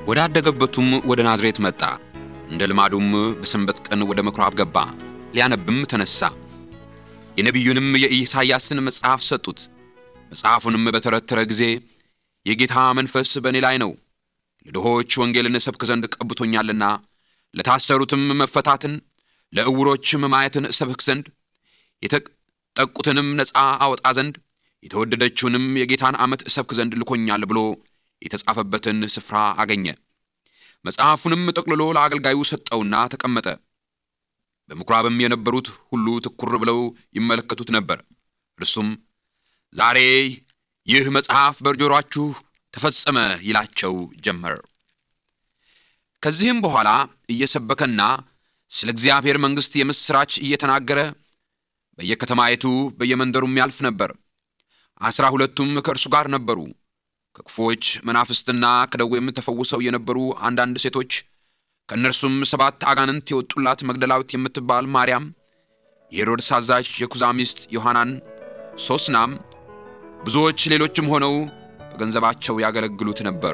ወዳደገበቱም ወደ ናዝሬት መጣ። እንደ ልማዱም በሰንበት ቀን ወደ ምኵራብ ገባ፣ ሊያነብም ተነሣ። የነቢዩንም የኢሳይያስን መጽሐፍ ሰጡት። መጽሐፉንም በተረተረ ጊዜ የጌታ መንፈስ በእኔ ላይ ነው፣ ለድሆች ወንጌልን እሰብክ ዘንድ ቀብቶኛልና፣ ለታሰሩትም መፈታትን፣ ለዕውሮችም ማየትን እሰብክ ዘንድ፣ የተጠቁትንም ነፃ አወጣ ዘንድ፣ የተወደደችውንም የጌታን ዓመት እሰብክ ዘንድ ልኮኛል ብሎ የተጻፈበትን ስፍራ አገኘ። መጽሐፉንም ጠቅልሎ ለአገልጋዩ ሰጠውና ተቀመጠ። በምኵራብም የነበሩት ሁሉ ትኩር ብለው ይመለከቱት ነበር። እርሱም ዛሬ ይህ መጽሐፍ በጆሮአችሁ ተፈጸመ ይላቸው ጀመር። ከዚህም በኋላ እየሰበከና ስለ እግዚአብሔር መንግሥት የምሥራች እየተናገረ በየከተማይቱ በየመንደሩም ያልፍ ነበር። ዐሥራ ሁለቱም ከእርሱ ጋር ነበሩ። ከክፉዎች መናፍስትና ከደዌም ተፈውሰው የነበሩ አንዳንድ ሴቶች ከእነርሱም ሰባት አጋንንት የወጡላት መግደላዊት የምትባል ማርያም፣ የሄሮድስ አዛዥ የኩዛ ሚስት ዮሐናን፣ ሶስናም ብዙዎች ሌሎችም ሆነው በገንዘባቸው ያገለግሉት ነበር።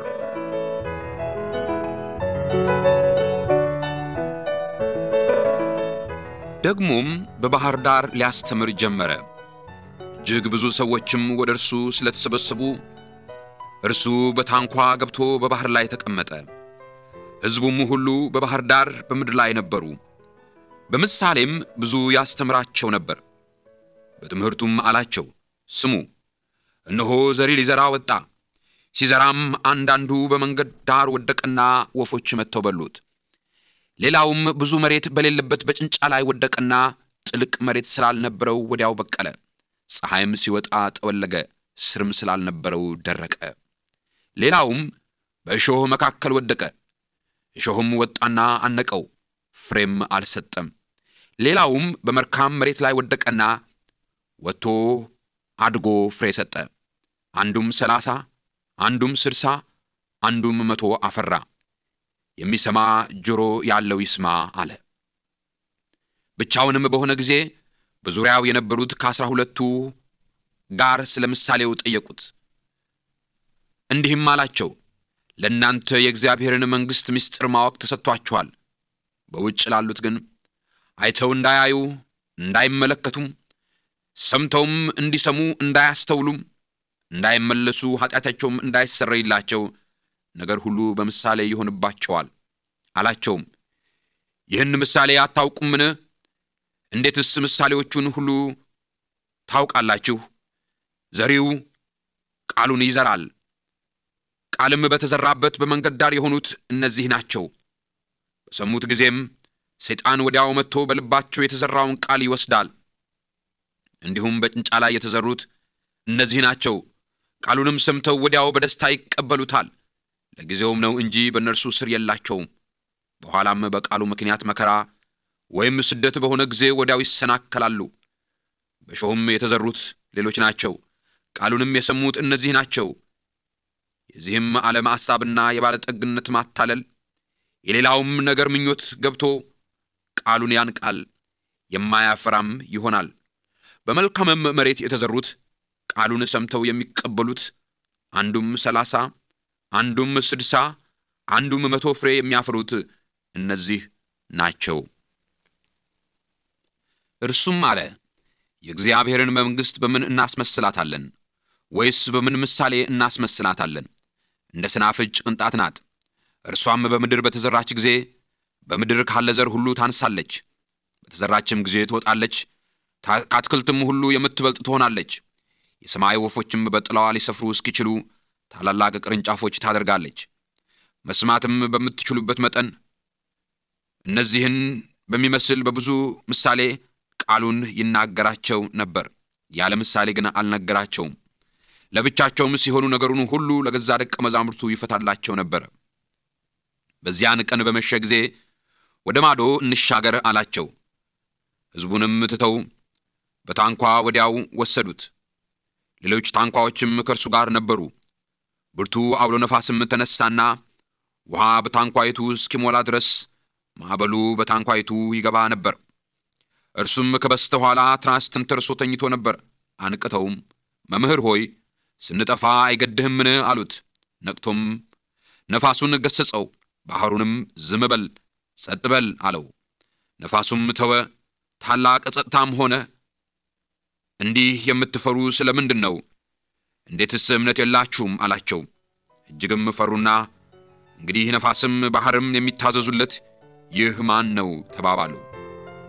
ደግሞም በባሕር ዳር ሊያስተምር ጀመረ። እጅግ ብዙ ሰዎችም ወደ እርሱ ስለተሰበሰቡ እርሱ በታንኳ ገብቶ በባሕር ላይ ተቀመጠ። ሕዝቡም ሁሉ በባሕር ዳር በምድር ላይ ነበሩ። በምሳሌም ብዙ ያስተምራቸው ነበር። በትምህርቱም አላቸው፣ ስሙ፣ እነሆ ዘሪ ሊዘራ ወጣ። ሲዘራም አንዳንዱ በመንገድ ዳር ወደቀና ወፎች መጥተው በሉት። ሌላውም ብዙ መሬት በሌለበት በጭንጫ ላይ ወደቀና ጥልቅ መሬት ስላልነበረው ወዲያው በቀለ። ፀሐይም ሲወጣ ጠወለገ፣ ስርም ስላልነበረው ደረቀ። ሌላውም በእሾህ መካከል ወደቀ። እሾህም ወጣና አነቀው፣ ፍሬም አልሰጠም። ሌላውም በመልካም መሬት ላይ ወደቀና ወጥቶ አድጎ ፍሬ ሰጠ። አንዱም ሰላሳ አንዱም ስድሳ አንዱም መቶ አፈራ። የሚሰማ ጆሮ ያለው ይስማ አለ። ብቻውንም በሆነ ጊዜ በዙሪያው የነበሩት ከአስራ ሁለቱ ጋር ስለ ምሳሌው ጠየቁት። እንዲህም አላቸው፣ ለእናንተ የእግዚአብሔርን መንግሥት ምስጢር ማወቅ ተሰጥቷችኋል። በውጭ ላሉት ግን አይተው እንዳያዩ እንዳይመለከቱም፣ ሰምተውም እንዲሰሙ እንዳያስተውሉም፣ እንዳይመለሱ ኃጢአታቸውም እንዳይሰረይላቸው ነገር ሁሉ በምሳሌ ይሆንባቸዋል አላቸውም። ይህን ምሳሌ አታውቁምን? እንዴትስ ምሳሌዎቹን ሁሉ ታውቃላችሁ? ዘሪው ቃሉን ይዘራል። ቃልም በተዘራበት በመንገድ ዳር የሆኑት እነዚህ ናቸው። በሰሙት ጊዜም ሰይጣን ወዲያው መጥቶ በልባቸው የተዘራውን ቃል ይወስዳል። እንዲሁም በጭንጫ ላይ የተዘሩት እነዚህ ናቸው። ቃሉንም ሰምተው ወዲያው በደስታ ይቀበሉታል። ለጊዜውም ነው እንጂ በእነርሱ ስር የላቸውም። በኋላም በቃሉ ምክንያት መከራ ወይም ስደት በሆነ ጊዜ ወዲያው ይሰናከላሉ። በእሾህም የተዘሩት ሌሎች ናቸው። ቃሉንም የሰሙት እነዚህ ናቸው። የዚህም ዓለም ሐሳብና የባለጠግነት ማታለል የሌላውም ነገር ምኞት ገብቶ ቃሉን ያንቃል፣ የማያፈራም ይሆናል። በመልካምም መሬት የተዘሩት ቃሉን ሰምተው የሚቀበሉት አንዱም ሰላሳ አንዱም ስድሳ አንዱም መቶ ፍሬ የሚያፈሩት እነዚህ ናቸው። እርሱም አለ፣ የእግዚአብሔርን መንግሥት በምን እናስመስላታለን? ወይስ በምን ምሳሌ እናስመስላታለን? እንደ ሰናፍጭ ቅንጣት ናት። እርሷም በምድር በተዘራች ጊዜ በምድር ካለ ዘር ሁሉ ታንሳለች፣ በተዘራችም ጊዜ ትወጣለች፣ ከአትክልትም ሁሉ የምትበልጥ ትሆናለች። የሰማይ ወፎችም በጥላዋ ሊሰፍሩ እስኪችሉ ታላላቅ ቅርንጫፎች ታደርጋለች። መስማትም በምትችሉበት መጠን እነዚህን በሚመስል በብዙ ምሳሌ ቃሉን ይናገራቸው ነበር። ያለ ምሳሌ ግን አልነገራቸውም። ለብቻቸውም ሲሆኑ ነገሩን ሁሉ ለገዛ ደቀ መዛሙርቱ ይፈታላቸው ነበር። በዚያን ቀን በመሸ ጊዜ ወደ ማዶ እንሻገር አላቸው። ሕዝቡንም ትተው በታንኳ ወዲያው ወሰዱት። ሌሎች ታንኳዎችም ከእርሱ ጋር ነበሩ። ብርቱ አውሎ ነፋስም ተነሳና ውሃ በታንኳይቱ እስኪሞላ ድረስ ማዕበሉ በታንኳይቱ ይገባ ነበር። እርሱም ከበስተኋላ ትራስ ተንተርሶ ተኝቶ ነበር። አንቅተውም መምህር ሆይ ስንጠፋ አይገድህምን? አሉት። ነቅቶም ነፋሱን ገሠጸው፣ ባሕሩንም ዝም በል ጸጥ በል አለው። ነፋሱም ተወ፣ ታላቅ ጸጥታም ሆነ። እንዲህ የምትፈሩ ስለ ምንድን ነው? እንዴትስ እምነት የላችሁም? አላቸው። እጅግም ፈሩና እንግዲህ ነፋስም ባሕርም የሚታዘዙለት ይህ ማን ነው ተባባሉ።